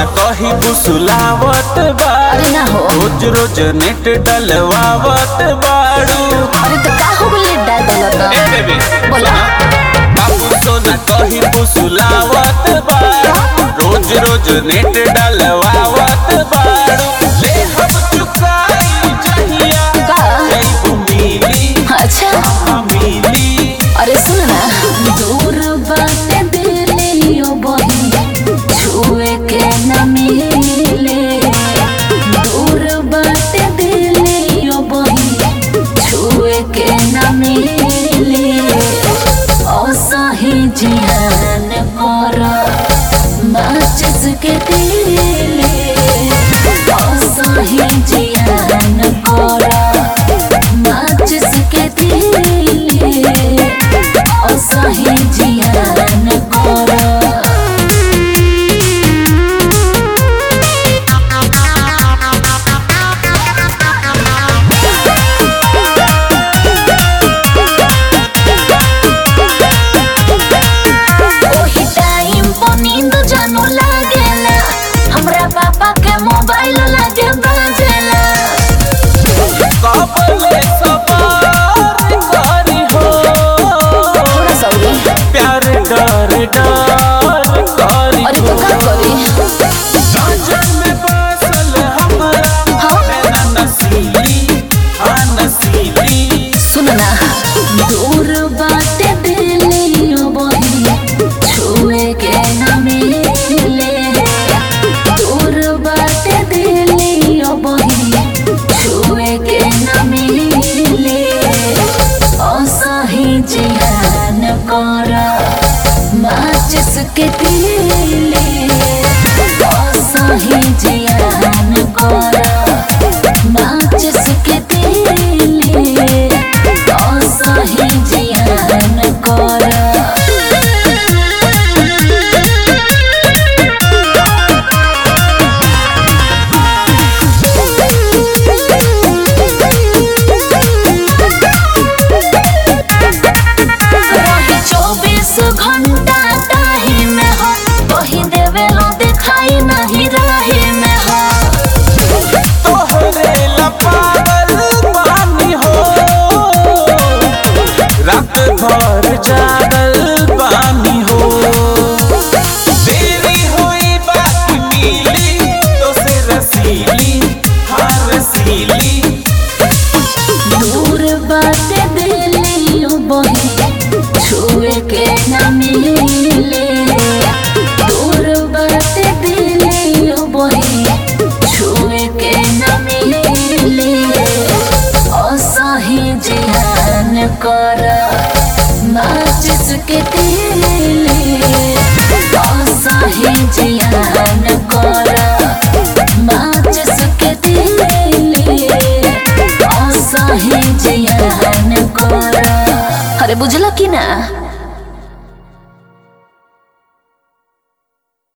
कही बुसुलावत बाड़ू अरे ना हो रोज रोज नेट डलवावत बाड़ू अरे तो का हो गइल डाल ए बेबी बोला। बाबू सोना कही बुसुलावत बाड़ू रोज रोज नेट डलवावत बाड़ू ले हम चुकाई जहिया का? जैबू मिली अच्छा हाँ मिली अरे सुन ना दूर बाटे दिलियो बही छुए के न मिले दूर बाटे दिलियो बही छुए के न मिले असही जियान कर माचिस के दिले असही जियान कर माचिस के दिले असही जियान कर ओही टाइम पर नींद जानू लागेला हमरा पापा के मोबाइल लागे बाजेला कबले सवार करी हो थोड़ा सौरी प्यार डर डर करी अरे तो का करी साजन में बसल हमरा हाँ? नैना नसीली हाँ नसीली सुन ना दूर बाटे दिलियो बही छुए के न मिले दूर बाटे दिलियो बही छुए के न मिले असही जिहान कर माचिस के दिले असही जिहान कर माचिस के दिले असही जिहान कर रही चौबीस घंटा ताही में हो वही देवेलो दिखाई नहीं रही में हो तोहरे लपागल पानी हो रात भर जागल पानी हो देरी हुई बात मिली तो से रसीली हाँ रसीली दूर बाटे दिलियो बही छुए के न मिले दूर बाटे दिलियो बही छुए के न मिले असही जिहान कर माचिस के दिले असही जिहान कर माचिस के दिले असही जियान कर अरे बुझला कि ना